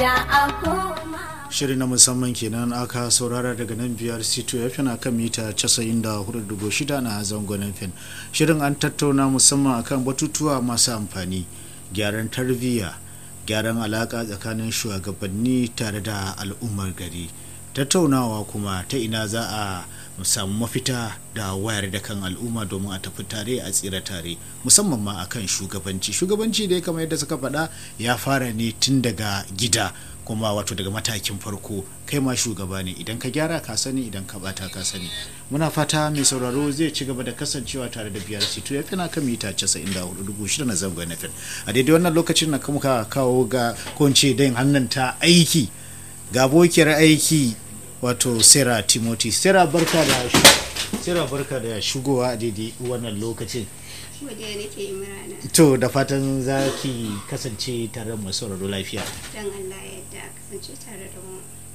shirin na musamman kenan aka saurara daga nan biyar c2 f na kan mita 94.6 na zangonin fin shirin an tattauna musamman akan batutuwa masu amfani gyaran tarbiyya gyaran alaka tsakanin shugabanni tare da al'ummar gari tattaunawa kuma ta ina za a samu mafita da wayar da kan al'umma domin a tafi tare a tsira tare musamman ma akan shugabanci shugabanci dai kamar yadda suka faɗa ya fara ne tun daga gida kuma wato daga matakin farko kai ma shugaba ne idan ka gyara ka sani idan ka bata ka sani muna fata mai sauraro zai ci gaba da kasancewa tare da biyar situ ya fina kan mita 94,600 na zangon na fin a daidai wannan lokacin na muka kawo ga kunce dain hannun ta aiki ga bokiyar aiki wato sera timothy sera barka da sera barka da shigowa a daidai wannan lokacin to da fatan za ki kasance tare da masu lafiya don allah yadda kasance tare da mu